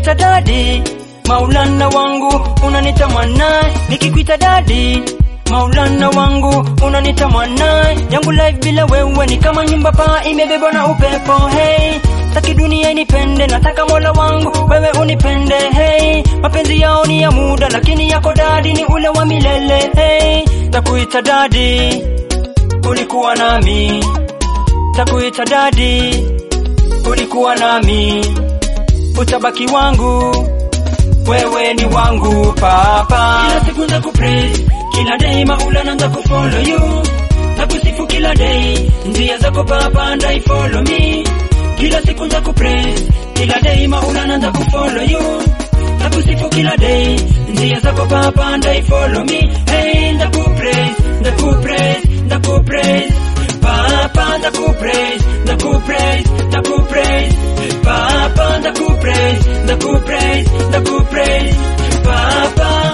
Nitakuita dadi, Maulana wangu unanita mwanae, nikikuita dadi Maulana wangu unanita mwanae, yangu life bila wewe ni kama nyumba paa imebebwa na upepo. Hey, taki dunia inipende, nataka mola wangu wewe unipende. Hey, mapenzi yao ni ya muda, lakini yako dadi ni ule wa milele. Hey, takuita dadi, ulikuwa nami, takuita dadi, ulikuwa nami, utabaki wangu wewe ni wangu papa. Kila siku nza kupraise, kila day maula nza kufollow you, na kusifu kila day, njia zako papa ndai follow me. Kila siku nza kupraise, kila day maula nza kufollow you, na kusifu kila day, njia zako papa ndai follow me. Hey, nda kupraise, nda kupraise, nda kupraise Papa nda kupraise, nda kupraise, nda kupraise Papa nda kupraise, nda kupraise, nda kupraise Papa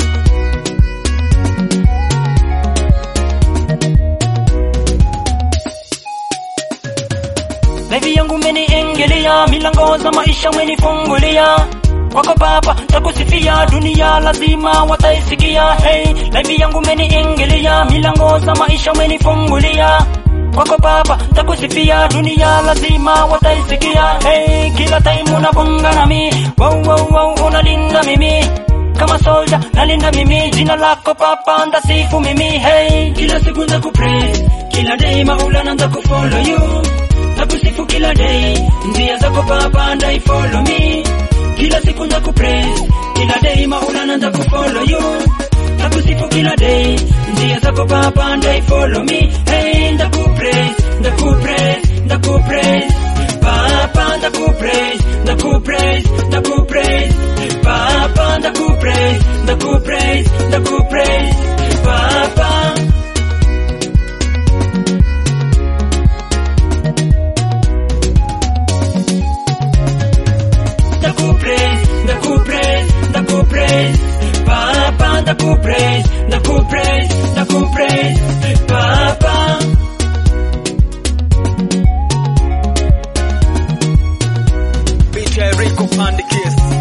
Baby yangu umeniingilia, milango za maisha umenifungulia kwako Baba takusifia, dunia lazima wataisikia. Hey, baby yangu umeniingilia, milango za maisha umenifungulia kwako Baba takusifia, dunia lazima wataisikia. Hey, kila time unabonga nami, wow, wow, wow, unalinda mimi kama soldier nalinda mimi, jina lako Papa ndasifu mimi. Hey, kila siku nza kupraise, kila day maula nza kufollow you, nakusifu kila day, njia zako Papa ndai follow me kila siku nza kupraise, kila day maula nza kufollow you, nakusifu kila day, njia zako Papa ndai follow me. Hey, nda kupraise, nda kupraise, nda kupraise Papa nda kupraise, nda kupraise, nda kupraise Papa nda kupraise, nda kupraise, nda kupraise Papa nda kupraise, nda kupraise, nda kupraise Papa nda kupraise, nda kupraise, nda kupraise Papa BJ Rico Pandikis